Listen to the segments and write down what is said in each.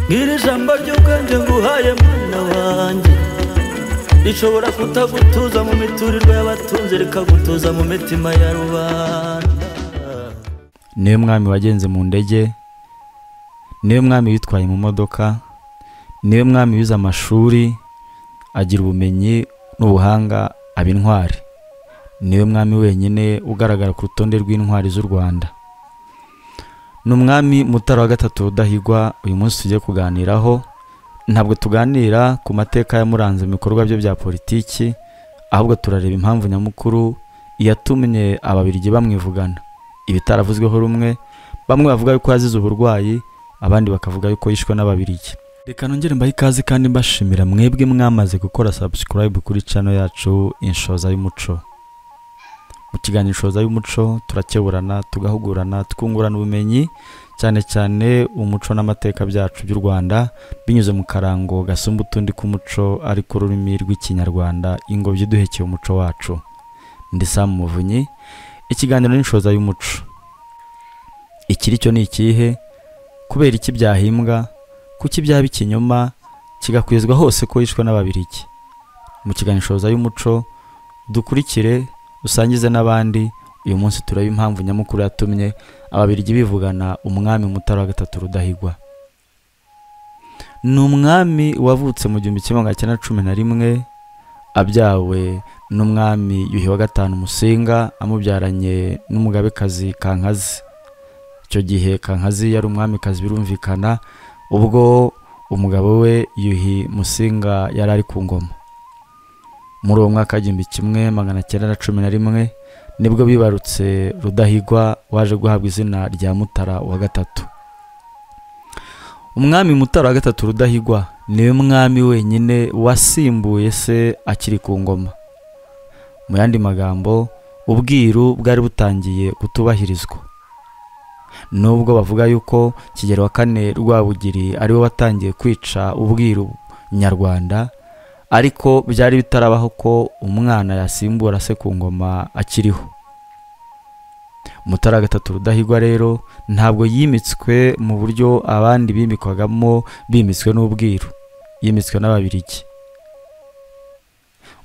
Ngira ijambo ry'ubwenge nguhaye mwana wanjye rishobora kutagutuza mu miturirwa y'abatunzi rikagutuza mu mitima ya rubanda niwe mwami wagenze mu ndege niwe mwami witwaye mu modoka niwe mwami wize amashuri agira ubumenyi n'ubuhanga aba intwari niwe mwami wenyine ugaragara ku rutonde rw'intwari z'u rwanda ni umwami mutara wa gatatu rudahigwa uyu munsi tugiye kuganiraho ntabwo tuganira ku mateka yamuranze mu bikorwa bye bya politiki ahubwo turareba impamvu nyamukuru yatumye ababirigi bamwivugana ibitaravuzweho rumwe bamwe bavuga yuko yazize uburwayi abandi bakavuga yuko yishwe n'ababirigi reka nongere mbahe ikaze kandi mbashimira mwebwe mwamaze gukora subscribe kuri channel yacu inshoza y'umuco mu kiganiro inshoza y'umuco turakeburana tugahugurana twungurana ubumenyi cyane cyane umuco n'amateka byacu by'u rwanda binyuze mu karango gasumba utundi k'umuco ariko ururimi rw'ikinyarwanda ingobyi iduhekeye umuco wacu ndi sam muvunyi ikiganiro n'inshoza y'umuco ikiri cyo ni ikihe kubera iki byahimbwa kuki byaba ikinyoma kigakwizwa hose ko yishwe n'ababirigi mu kiganiro inshoza y'umuco dukurikire usangize n'abandi uyu munsi tureba impamvu nyamukuru yatumye ababirigi bivugana umwami mutara wa gatatu rudahigwa ni umwami wavutse mu gihumbi kimwe magana cyenda cumi na rimwe abyawe n'umwami yuhi wa gatanu musinga amubyaranye n'umugabekazi kankazi icyo gihe kankazi yari umwamikazi birumvikana ubwo umugabo we yuhi musinga yari ari ku ngoma muri uwo mwaka w'igihumbi kimwe magana cyenda na cumi na rimwe nibwo bibarutse rudahigwa waje guhabwa izina rya mutara wa gatatu umwami mutara wa gatatu rudahigwa niwe mwami wenyine wasimbuye se akiri ku ngoma mu yandi magambo ubwiru bwari butangiye kutubahirizwa nubwo bavuga yuko kigero wa kane rwabugiri ariwe watangiye kwica ubwiru nyarwanda ariko byari bitarabaho ko umwana yasimbura se ku ngoma akiriho mutara gatatu rudahigwa rero ntabwo yimitswe mu buryo abandi bimikwagamo bimitswe n'ubwiru yimitswe n'ababirigi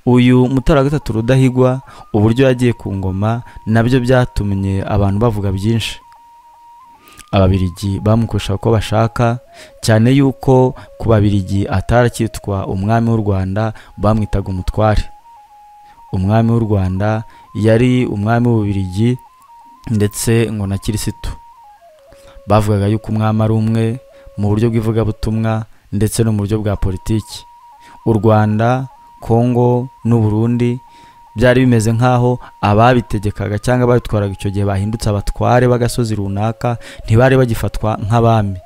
uyu mutara wa gatatu rudahigwa uburyo yagiye ku ngoma nabyo byatumye abantu bavuga byinshi ababirigi bamukoresha uko bashaka cyane yuko ku babirigi ataracyitwa umwami w'u rwanda bamwitaga umutware umwami w'u rwanda yari umwami w'ububirigi ndetse ngo na kirisitu bavugaga yuko umwami ari umwe mu buryo bw'ivugabutumwa ndetse no mu buryo bwa politiki u rwanda kongo n'uburundi byari bimeze nk'aho ababitegekaga cyangwa ababitwaraga icyo gihe bahindutse abatware b'agasozi runaka ntibari bagifatwa nk'abami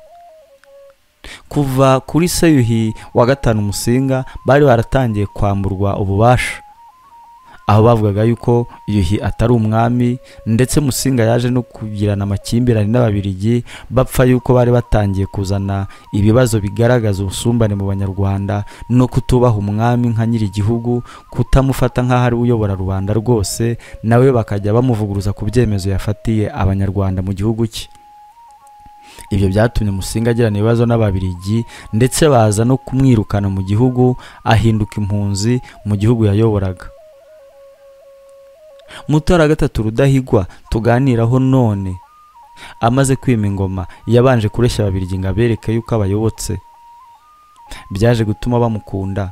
kuva kuri seyuhi wa gatanu umusinga bari baratangiye kwamburwa ububasha aho bavugaga yuko yuhi atari umwami ndetse musinga yaje no kugirana amakimbirane n'ababirigi bapfa yuko bari batangiye kuzana ibibazo bigaragaza ubusumbane mu banyarwanda no kutubaha umwami nka nyir'igihugu kutamufata nk'aho ari uyobora rubanda rwose nawe bakajya bamuvuguruza ku byemezo yafatiye abanyarwanda mu gihugu cye ibyo byatumye musinga agirana ibibazo n'ababirigi ndetse baza no kumwirukana mu gihugu ahinduka impunzi mu gihugu yayoboraga mutara gatatu rudahigwa tuganiraho none amaze kwima ingoma yabanje kureshya ababirigi ngo abereke yuko abayobotse byaje gutuma bamukunda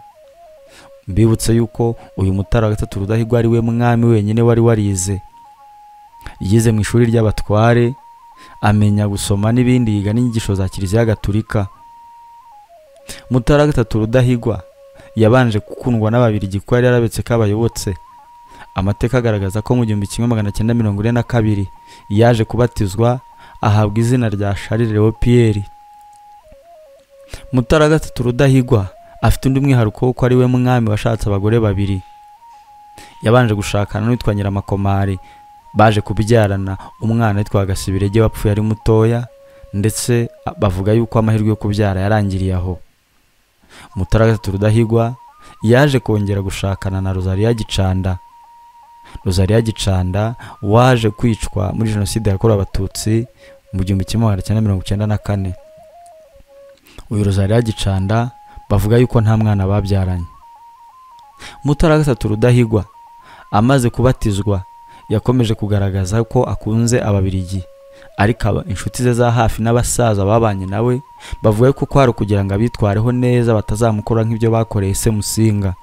mbibutse yuko uyu mutara wa gatatu rudahigwa ari we mwami wenyine wari warize yize mu ishuri ry'abatware amenya gusoma n'ibindi yiga n'inyigisho za kiliziya gaturika mutara wa gatatu rudahigwa yabanje gukundwa n'ababirigi ko yari yarabetse ko abayobotse amateka agaragaza ko mu gihumbi kimwe magana cyenda mirongo ine na kabiri yaje kubatizwa ahabwa izina rya Charles Leo Pierre mutara gatatu rudahigwa afite undi mwihariko wo ko ari we mwami washatse abagore babiri yabanje gushakana n'uwitwa nyiramakomari baje kubyarana umwana witwa gasibirege wapfuye ari mutoya ndetse bavuga yuko amahirwe yo kubyara yarangiriye aho mutara gatatu rudahigwa yaje kongera gushakana na Rosalia Gicanda Rosalia Gicanda waje kwicwa muri jenoside yakorewe abatutsi mu gihumbi kimwe magana cyenda mirongo icyenda na kane uyu rozari yagicanda bavuga yuko nta mwana babyaranye mutara wa gatatu rudahigwa amaze kubatizwa yakomeje kugaragaza ko akunze ababirigi ariko aba inshuti ze za hafi n'abasaza babanye nawe bavuga ko kwari kugira ngo abitwareho neza batazamukora nk'ibyo bakoreye se musinga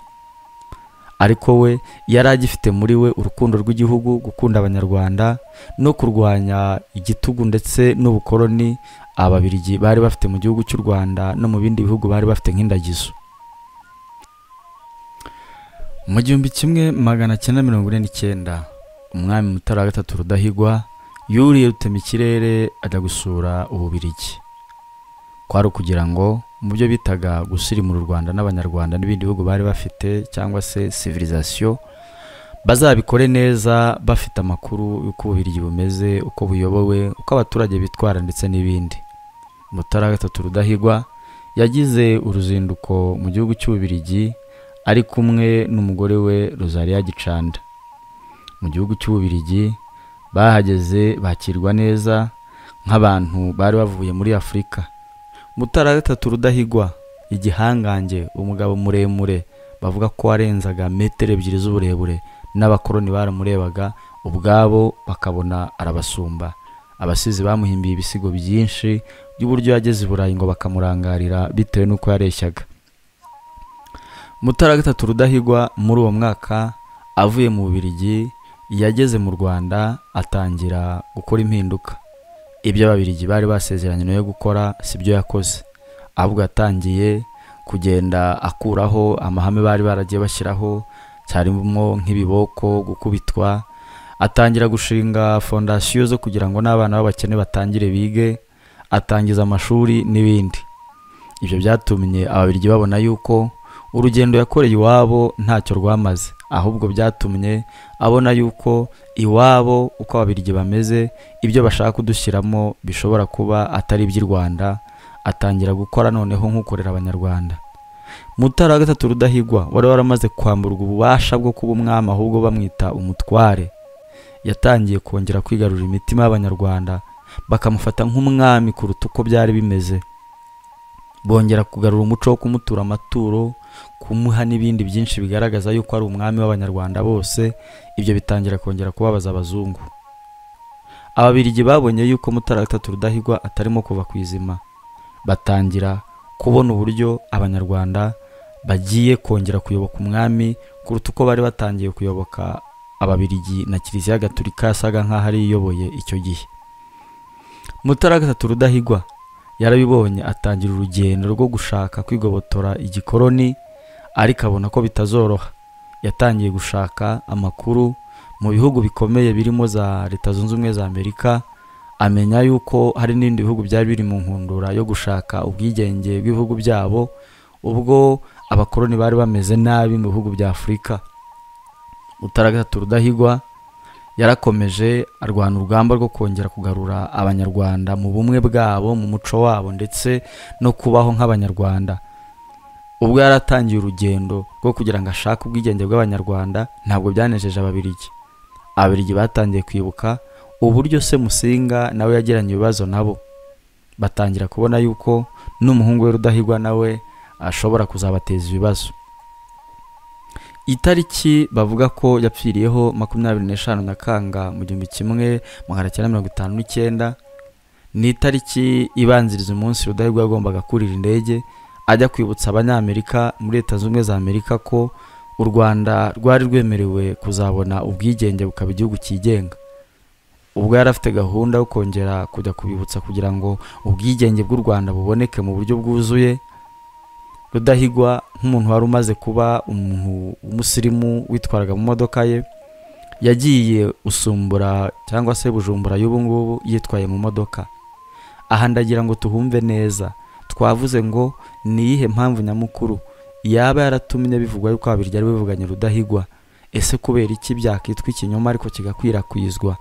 ariko we yari agifite muri we urukundo rw'igihugu gukunda abanyarwanda no kurwanya igitugu ndetse n'ubukoloni ababirigi bari bafite mu gihugu cy'u rwanda no mu bindi bihugu bari bafite nk'indagizo mu gihumbi kimwe magana cyenda mirongo ine n'icyenda umwami mutara wa gatatu rudahigwa yuriye rutema ikirere ajya gusura ububirigi kwari ukugira ngo mu byo bitaga gusirimura u rwanda n'abanyarwanda n'ibindi bihugu bari bafite cyangwa se civilisation bazabikore neza bafite amakuru y'uko ububirigi bumeze uko buyobowe uko abaturage bitwara ndetse n'ibindi mutara wa gatatu rudahigwa yagize uruzinduko mu gihugu cy'ububirigi ari kumwe n'umugore we Rosalia Gicanda mu gihugu cy'ububirigi bahageze bakirwa neza nk'abantu bari bavuye muri afurika mutara wa gatatu rudahigwa igihangange umugabo muremure bavuga ko warenzaga metero ebyiri z'uburebure n'abakoroni baramurebaga ubwabo bakabona arabasumba abasizi bamuhimbiye ibisigo byinshi by'uburyo yageze i burayi ngo bakamurangarira bitewe n'uko yareshyaga mutara wa gatatu rudahigwa muri uwo mwaka avuye mu bubirigi yageze mu rwanda atangira gukora impinduka ibyo ababirigi bari basezeranye no gukora si byo yakoze ahubwo yatangiye kugenda akuraho amahame bari baragiye bashyiraho cyarimo nk'ibiboko gukubitwa atangira gushinga fondasiyo zo kugira ngo n'abana b'abakene batangire bige atangiza amashuri n'ibindi ibyo byatumye ababirigi babona yuko urugendo yakoreye iwabo ntacyo rwamaze ahubwo byatumye abona yuko iwabo uko ababirigi bameze ibyo bashaka kudushyiramo bishobora kuba atari iby'i rwanda atangira gukora noneho nk'ukorera abanyarwanda mutara wa gatatu rudahigwa wari waramaze kwamburwa ububasha bwo kuba umwami ahubwo bamwita umutware yatangiye kongera kwigarurira imitima y'abanyarwanda bakamufata nk'umwami kuruta uko byari bimeze bongera kugarura umuco wo kumutura amaturo kumuha n'ibindi byinshi bigaragaza yuko ari umwami w'abanyarwanda bose ibyo bitangira kongera kubabaza abazungu ababirigi babonye yuko mutara wa gatatu rudahigwa atarimo kuva ku izima batangira kubona uburyo abanyarwanda bagiye kongera kuyoboka umwami kuruta uko bari batangiye kuyoboka ababirigi na kiliziya gaturika yasaga nk'aho ari iyoboye icyo gihe mutara wa gatatu rudahigwa yarabibonye atangira urugendo rwo gushaka kwigobotora igikoroni ariko abona ko bitazoroha yatangiye gushaka amakuru mu bihugu bikomeye birimo za leta zunze ubumwe za amerika amenya yuko hari n'ibindi bihugu byari biri mu nkundura yo gushaka ubwigenge bw'ibihugu byabo ubwo abakoroni bari bameze nabi mu bihugu bya afurika gatatu rudahigwa yarakomeje arwana urugamba rwo kongera kugarura abanyarwanda mu bumwe bwabo mu muco wabo ndetse no kubaho nk'abanyarwanda ubwo yari atangiye urugendo rwo kugira ngo ashake ubwigenge bw'abanyarwanda ntabwo byanejeje ababirigi ababirigi batangiye kwibuka uburyo se musinga nawe yagiranye ibibazo nabo batangira kubona yuko n'umuhungu we rudahigwa nawe ashobora kuzabateza ibibazo itariki bavuga ko yapfiriyeho makumyabiri n'eshanu nyakanga mu gihumbi kimwe magana cyenda mirongo itanu n'icyenda ni itariki ibanziriza umunsi rudahigwa yagombaga kurira indege ajya kwibutsa abanyamerika muri leta zunze ubumwe za amerika ko u rwanda rwari rwemerewe kuzabona ubwigenge bukaba igihugu cyigenga ubwo yari afite gahunda yo kongera kujya kubibutsa kugira ngo ubwigenge bw'u rwanda buboneke mu buryo bwuzuye rudahigwa nk'umuntu wari umaze kuba umuntu w'umusirimu witwaraga mu modoka ye yagiye usumbura cyangwa se bujumbura y'ubu ngubu yitwaye mu modoka aha ndagira ngo tuhumve neza twavuze ngo ni iyihe mpamvu nyamukuru yaba yaratumye bivugwa yuko ababirya ari bivuganye rudahigwa ese kubera iki byakitwa ikinyoma ariko kigakwirakwizwa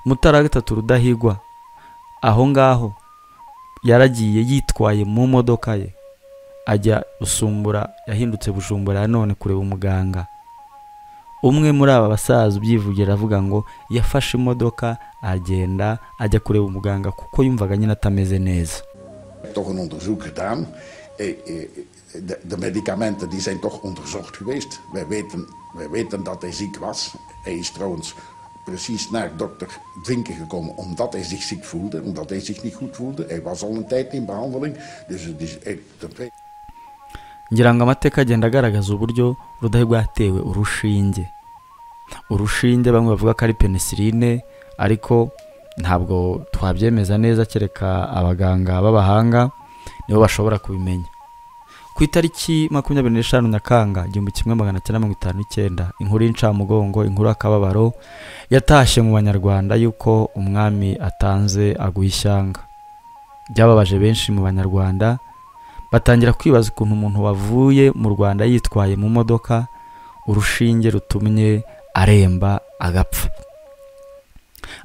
mutara wa gatatu rudahigwa aho ngaho yaragiye yitwaye mu modoka ye ajya usumbura yahindutse bujumbura nanone kureba umuganga umwe muri aba basaza ubyivugira aravuga ngo yafashe imodoka agenda ajya kureba umuganga kuko yumvaga nyine atameze neza toch een onderzoek gedaan. Eh, eh, De, de medicamenten die zijn toch onderzocht geweest. Wij weten, wij weten dat hij ziek was. Hij is trouwens precies naar dokter Drinken gekomen omdat hij zich ziek voelde, omdat hij zich niet goed voelde. Hij was al een tijd in behandeling. Dus het is, eh, dat wij- ngira ngo amateka agenda agaragaza uburyo rudahigwa yatewe urushinge urushinge bamwe bavuga ko ari penicilline ariko ntabwo twabyemeza neza kereka abaganga b'abahanga nibo bashobora kubimenya ku itariki makumyabiri n'eshanu nyakanga igihumbi kimwe magana cyenda mirongo itanu n'icyenda inkuru y'incamugongo inkuru y'akababaro yatashye mu banyarwanda y'uko umwami atanze aguha ishyanga byababaje benshi mu banyarwanda batangira kwibaza ukuntu umuntu wavuye mu rwanda yitwaye mu modoka urushinge rutumye aremba agapfa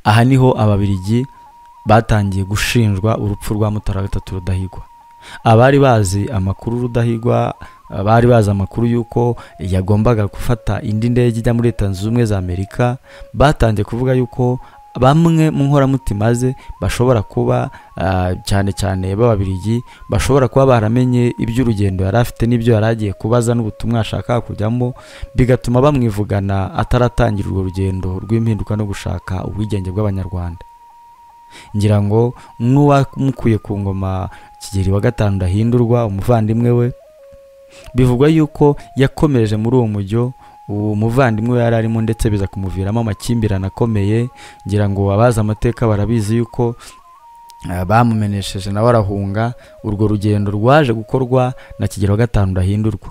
aha niho ababirigi batangiye gushinjwa urupfu rwa mutara gatatu rudahigwa abari bazi amakuru rudahigwa eh, bari bazi amakuru y'uko yagombaga gufata indi ndege ijya muri leta zunze ubumwe za amerika batangiye kuvuga y'uko bamwe mu nkoramutima ze bashobora kuba ah, cyane cyane b'ababirigi bashobora kuba baramenye iby'urugendo yari afite n'ibyo yari agiye kubaza n'ubutumwa yashakaga kujyamo bigatuma bamwivugana ataratangira urwo rugendo rw'impinduka no gushaka ubwigenge bw'abanyarwanda ngira ngo n'uwamukuye ku ngoma kigeli wa gatanu ndahindurwa umuvandimwe we bivugwa yuko yakomereje muri uwo mujyo uwo muvandimwe we yari arimo ndetse biza kumuviramo amakimbirane akomeye ngira ngo abazi amateka barabizi yuko eh, bamumenesheje nawe arahunga urwo rugendo rwaje gukorwa na kigero gatanu rudahindurwa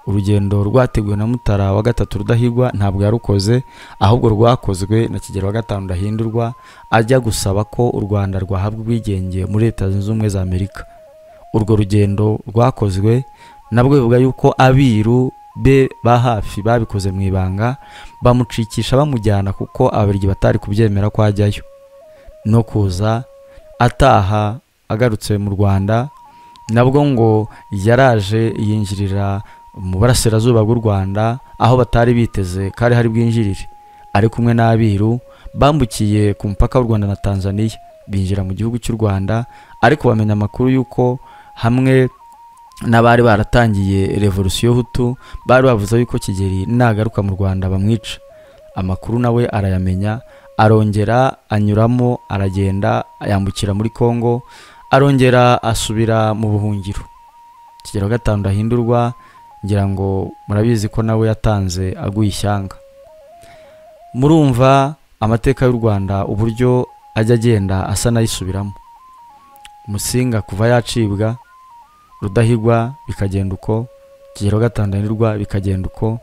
urugendo rwateguwe na mutara wa gatatu rudahigwa ntabwo yarukoze ahubwo rwakozwe na kigero wa gatanu rudahindurwa ajya gusaba ko u rwanda rwahabwa ubwigenge muri leta zunze ubumwe za amerika urwo rugendo rwakozwe nabwo bivuga yuko abiru be ba hafi babikoze mu ibanga bamucikisha bamujyana kuko ababirigi batari kubyemera ko ajyayo no kuza ataha agarutse mu rwanda nabwo ngo yaraje yinjirira mu burasirazuba bw'u rwanda aho batari biteze ko ari hari bwinjirire ari kumwe n'abiru bambukiye ku mupaka w'u rwanda na tanzania binjira mu gihugu cy'u rwanda ariko bamenya amakuru y'uko hamwe n'abari baratangiye revolusiyo hutu bari bavuze yuko kigeli nagaruka mu rwanda bamwica amakuru nawe arayamenya arongera anyuramo aragenda yambukira muri congo arongera asubira mu buhungiro kigero gatanu ndahindurwa ngira ngo murabizi ko nawe yatanze aguye ishyanga murumva amateka y'u rwanda uburyo ajya agenda asa n'ayisubiramo musinga kuva yacibwa rudahigwa bikagenda uko kigero gatanu ndahindurwa bikagenda uko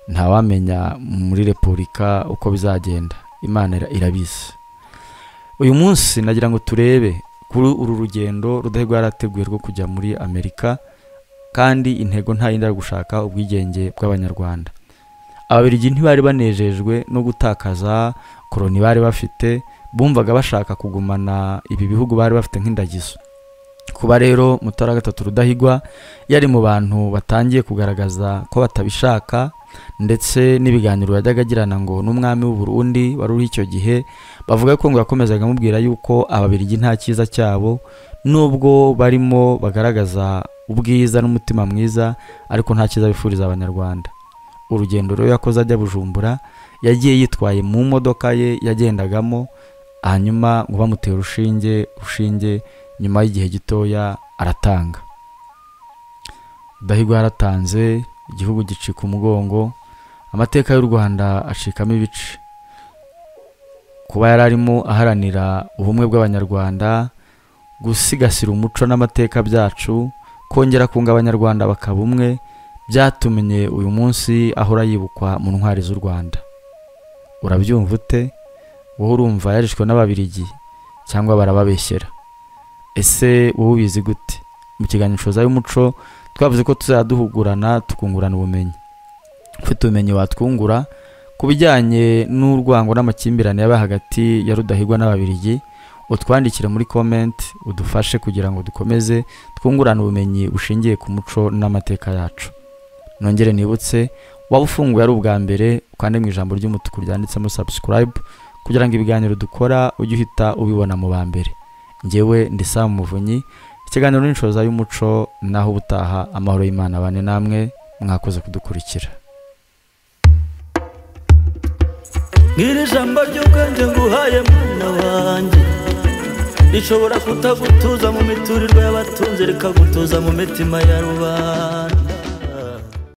ntawamenya muri repubulika uko bizagenda imana ira- irabizi uyu munsi nagira ngo turebe kuri uru rugendo rudahigwa yarateguye rwo kujya muri amerika kandi intego nta yindi ari gushaka ubwigenge bw'abanyarwanda ababirigi ntibari banejejwe no gutakaza koroni bari bafite bumvaga bashaka kugumana ibi bihugu bari bafite nk'indagizo kuba rero mutara wa gatatu rudahigwa yari mu bantu batangiye kugaragaza ko batabishaka ndetse n'ibiganiro yajyaga agirana ngo n'umwami w'u Burundi wari uri icyo gihe bavuga ko ngo yakomezaga amubwira yuko ababirigi nta cyiza cyabo nubwo barimo bagaragaza ubwiza n'umutima mwiza ariko nta cyiza bifuriza abanyarwanda urugendo rero yakoze ajya bujumbura yagiye yitwaye mu modoka ye yagendagamo hanyuma ngo bamuteye urushinge urushinge nyuma y'igihe gitoya aratanga rudahigwa yaratanze igihugu gicika umugongo amateka y'u rwanda acikamo ibice kuba yari arimo aharanira ubumwe bw'abanyarwanda gusigasira umuco n'amateka byacu kongera kunga abanyarwanda bakaba umwe byatumye uyu munsi ahora yibukwa mu ntwari z'u rwanda urabyumva ute wowe urumva yarishwe n'ababirigi cyangwa barababeshyera ese wowe ubizi gute mu kiganiro coza y'umuco twavuze ko tuzajya duhugurana tukungurana ubumenyi ufite ubumenyi watwungura ku bijyanye n'urwango n'amakimbirane yaba hagati ya rudahigwa n'ababirigi utwandikire muri comment udufashe kugira ngo dukomeze twungurane ubumenyi bushingiye ku muco n'amateka yacu nongere nibutse waba ufunguye ari ubwa mbere ukande mu ijambo ry'umutuku ryanditsemo subscribe kugira ngo ibiganiro dukora ujye uhita ubibona mu ba mbere ngewe ndi Sam Muvunyi ikiganiro n'inshoza y'umuco naho ubutaha amahoro y'imana bane namwe mwakoze kudukurikira Ngiri ijambo ry'ubwenge nguhaye mwana wanjye rishobora kutagutuza mu miturirwa y'abatunze rikagutuza mu mitima ya rubanda